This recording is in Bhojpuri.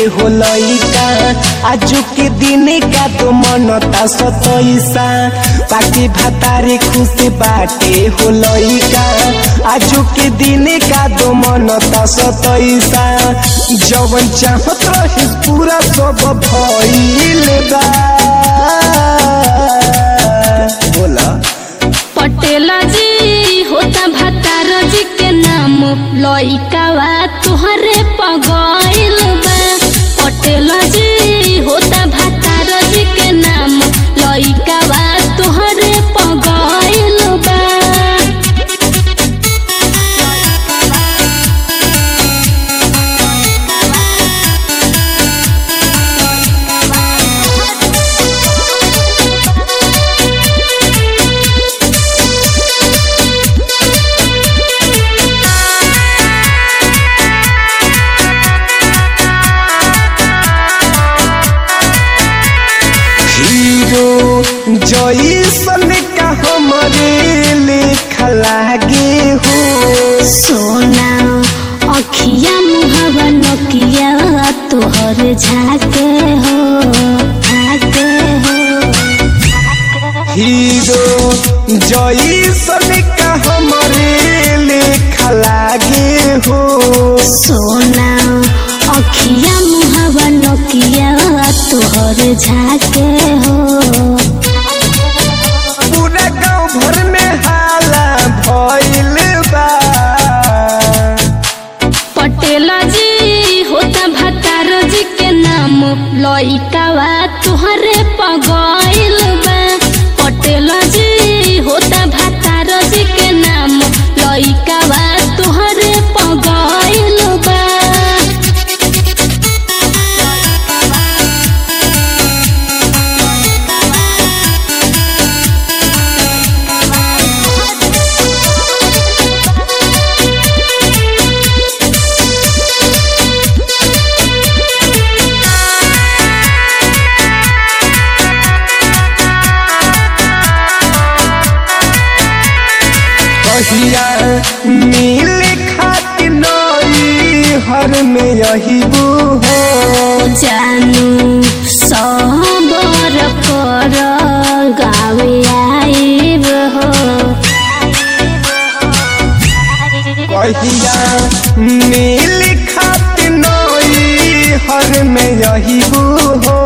हो लइका आजू के दिन का तो मनता सतैसा पाके भातारे खुश बाटे हो लइका आजू के दिन का तो मनता सतैसा जवन चाहत रही पूरा सब भइल बा बोला पटेला जी होता भतार जी के नाम लइकावा तुहरे पगइल बा पटेला जी होता भतार जी के नाम लइकावा तुहरे पगइल बा हीरो जैसन का हमरे लेखा लागे हो सोना अखिया मुहवा नकिया तोहर झाके हो झाके हो हीरो जैसन का हमरे लेखा लागे हो सोना अखिया मुहवा नकिया तोहर झाके हो पूरा गांव भर में हाला भइल बा पटेला जी होता भतार जी के नाम लइकावा तुहरे पगइल बा पटेला जी होता भतार जी के नाम लइकावा तुहरे पगइल बा कहिया मिल खातिर नई हर में यही हो जानू सबर कर गावे आइब हो कहिया मिल खातिर नई हर में यही हो